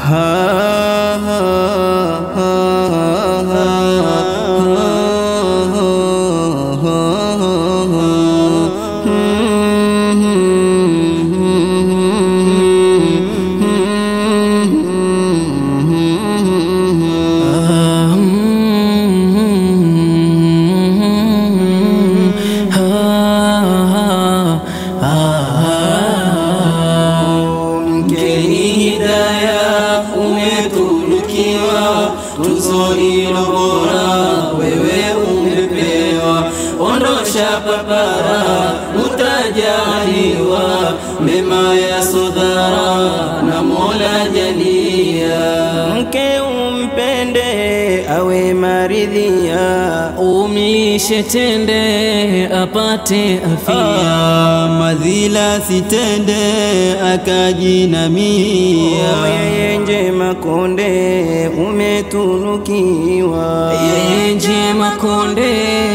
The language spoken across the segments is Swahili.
Mkeni hidaya umetunukiwa, tuzo ilo bora wewe umepewa. Ondosha papara, utajaliwa mema ya sodara na Mola jalia. mke umpende awe maridhia Umlishe tende apate afia, Ah, madhila sitende akajinamia yeye njema konde umetunukiwa yeye njema konde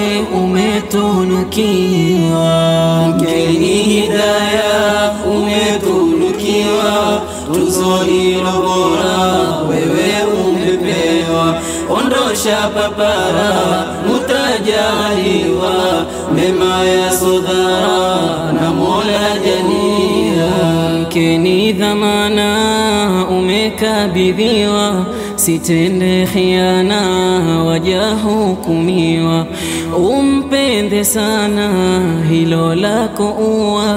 umetunukiwa. Mkeni hidaya umetunukiwa, tuzo ilo bora wewe umepewa. Ondosha papara, mutajaliwa mema ya sodara na Mola jalia. Mkeni dhamana umekabidhiwa, sitende khiana wajahukumiwa. Umpende sana hilo lako uwa,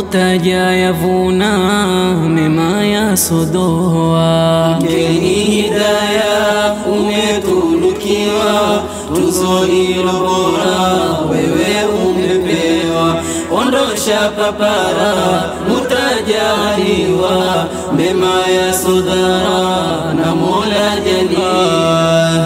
utajayavuna mema ya sodoa. Mkeni hidaya umetunukiwa, tuzo ilo bora wewe umepewa. Ondosha papara, mutajaliwa mema ya sodara na Mola jalia. Ah,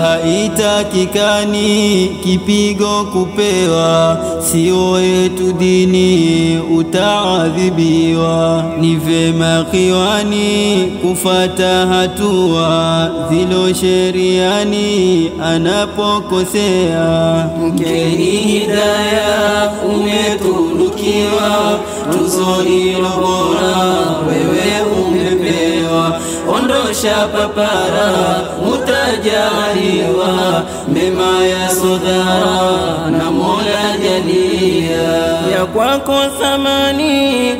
haitakikani kipigo kupewa, sio yetu dini, utaadhibiwa. Ni vema kiwani kufata hatua zilo sheriani anapokosea. Mkeni hidaya umetunukiwa, tuzo ilo bora wewe umepewa. Ondosha papara, mutajaliwa mema ya sodara na Mola jalia. ya kwako thamani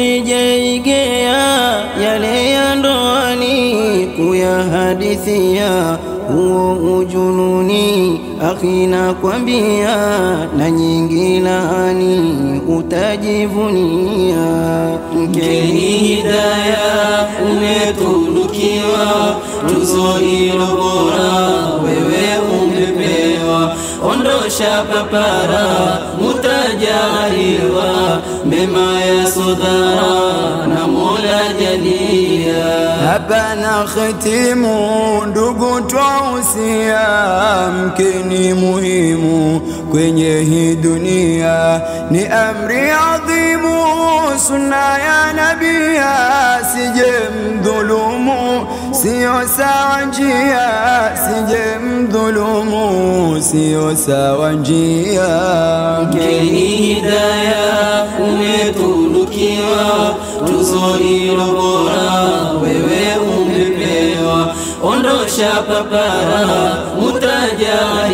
usijeigea yale ya ndoani kuyahadithia huo ujununi akhina kwambia na nyingi laani utajivunia Mkeni hidaya umetunukiwa, tuzo ilo bora wewe umepewa. Ondosha papara, mutajaliwa mema ya sodara na Mola jalia. Hapana khitimu, ndugu twausia, mkeni muhimu kwenye hii dunia, ni amri adhimu, sunna ya nabia, sije mdhulumu, sio sawa njia, sije mdhulumu, sio sawa njia. Mkeni hidaya umetunukiwa, tuzo ilo bora wewe umepewa. Ondosha papara,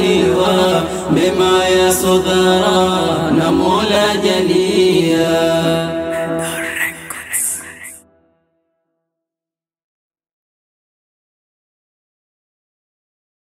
mutajaliwa mema ya sodara na Mola jalia.